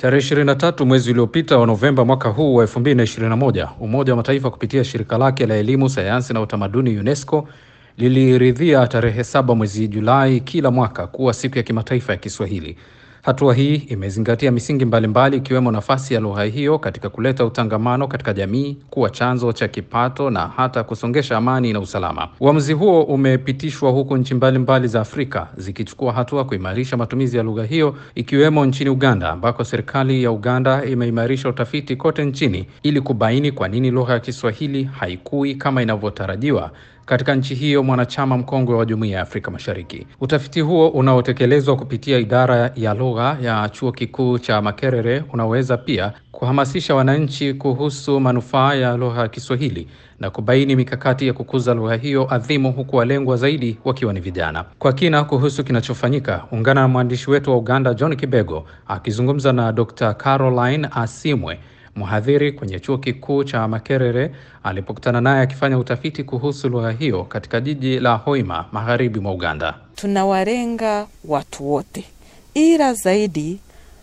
Tarehe 23 mwezi uliopita wa Novemba mwaka huu wa 2021, Umoja wa Mataifa kupitia shirika lake la elimu, sayansi na utamaduni UNESCO liliridhia tarehe saba mwezi Julai kila mwaka kuwa siku ya kimataifa ya Kiswahili. Hatua hii imezingatia misingi mbalimbali ikiwemo nafasi ya lugha hiyo katika kuleta utangamano katika jamii, kuwa chanzo cha kipato na hata kusongesha amani na usalama. Uamuzi huo umepitishwa huku nchi mbalimbali za Afrika zikichukua hatua kuimarisha matumizi ya lugha hiyo ikiwemo nchini Uganda ambako serikali ya Uganda imeimarisha utafiti kote nchini ili kubaini kwa nini lugha ya Kiswahili haikui kama inavyotarajiwa katika nchi hiyo mwanachama mkongwe wa Jumuiya ya Afrika Mashariki. Utafiti huo unaotekelezwa kupitia idara ya lugha ya Chuo Kikuu cha Makerere unaweza pia kuhamasisha wananchi kuhusu manufaa ya lugha ya Kiswahili na kubaini mikakati ya kukuza lugha hiyo adhimu, huku walengwa zaidi wakiwa ni vijana. Kwa kina kuhusu kinachofanyika, ungana na mwandishi wetu wa Uganda John Kibego akizungumza na Dr. Caroline Asimwe mhadhiri kwenye chuo kikuu cha Makerere alipokutana naye akifanya utafiti kuhusu lugha hiyo katika jiji la Hoima magharibi mwa Uganda. Tunawalenga watu wote, ila zaidi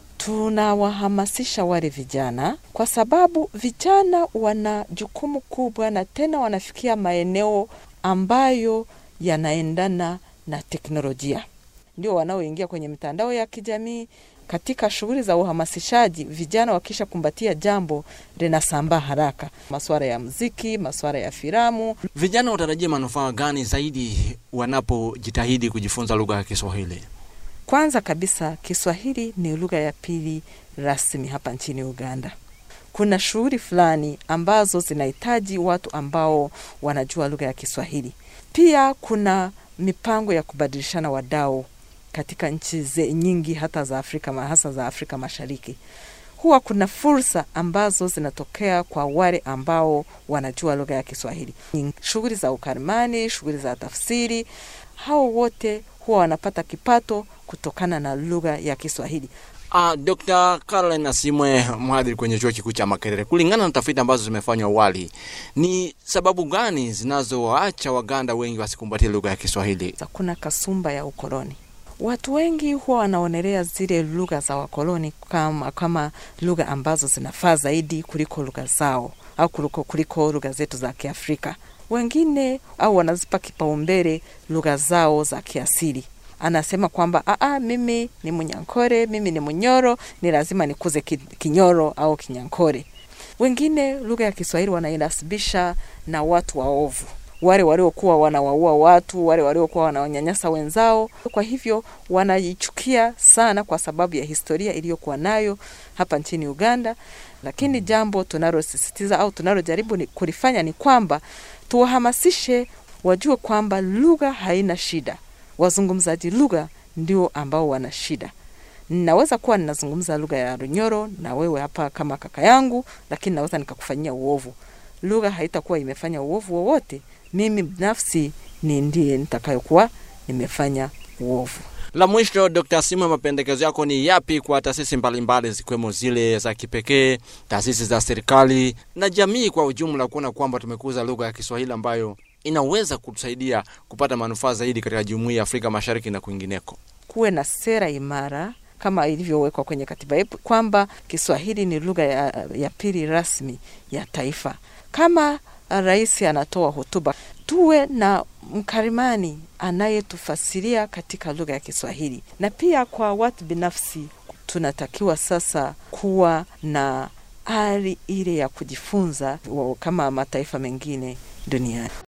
tunawahamasisha wale vijana, kwa sababu vijana wana jukumu kubwa, na tena wanafikia maeneo ambayo yanaendana na teknolojia, ndio wanaoingia kwenye mitandao ya kijamii katika shughuli za uhamasishaji, vijana wakisha kumbatia jambo linasambaa haraka, masuala ya muziki, masuala ya filamu. Vijana watarajia manufaa gani zaidi wanapojitahidi kujifunza lugha ya Kiswahili? Kwanza kabisa, Kiswahili ni lugha ya pili rasmi hapa nchini Uganda. Kuna shughuli fulani ambazo zinahitaji watu ambao wanajua lugha ya Kiswahili. Pia kuna mipango ya kubadilishana wadau katika nchi nyingi hata za Afrika hasa za Afrika Mashariki. Huwa kuna fursa ambazo zinatokea kwa wale ambao wanajua lugha ya Kiswahili, shughuli za ukarimani, shughuli za tafsiri. Hao wote huwa wanapata kipato kutokana na lugha ya Kiswahili. Uh, Dr. Caroline Asimwe, mhadhiri kwenye chuo kikuu cha Makerere, kulingana na tafiti ambazo zimefanywa awali, ni sababu gani zinazoacha Waganda wengi wasikumbatie lugha ya Kiswahili? Kuna kasumba ya ukoloni. Watu wengi huwa wanaonelea zile lugha za wakoloni kama, kama lugha ambazo zinafaa zaidi kuliko lugha zao au kuliko, kuliko lugha zetu za Kiafrika. Wengine au wanazipa kipaumbele lugha zao za kiasili. Anasema kwamba aa, mimi ni Munyankore, mimi ni Munyoro, ni lazima nikuze Kinyoro au Kinyankore. Wengine lugha ya Kiswahili wanainasibisha na watu waovu wale waliokuwa wanawaua watu, wale waliokuwa wanawanyanyasa wenzao. Kwa hivyo wanaichukia sana kwa sababu ya historia iliyokuwa nayo hapa nchini Uganda. Lakini jambo tunalosisitiza au tunalojaribu ni kulifanya ni kwamba tuwahamasishe wajue kwamba lugha haina shida, wazungumzaji lugha ndio ambao wana shida. Naweza kuwa ninazungumza lugha ya Runyoro na wewe hapa kama kaka yangu, lakini naweza nikakufanyia uovu. Lugha haitakuwa imefanya uovu wowote mimi binafsi ni ndiye nitakayokuwa nimefanya uovu. La mwisho, Dr. Simwe, mapendekezo yako ni yapi kwa taasisi mbalimbali zikiwemo zile za kipekee, taasisi za serikali na jamii kwa ujumla, kuona kwamba tumekuza lugha ya Kiswahili ambayo inaweza kutusaidia kupata manufaa zaidi katika jumuiya ya Afrika Mashariki na kwingineko? Kuwe na sera imara kama ilivyowekwa kwenye katiba yetu kwamba Kiswahili ni lugha ya, ya pili rasmi ya taifa. Kama rais anatoa hotuba, tuwe na mkarimani anayetufasiria katika lugha ya Kiswahili. Na pia kwa watu binafsi, tunatakiwa sasa kuwa na ari ile ya kujifunza kama mataifa mengine duniani.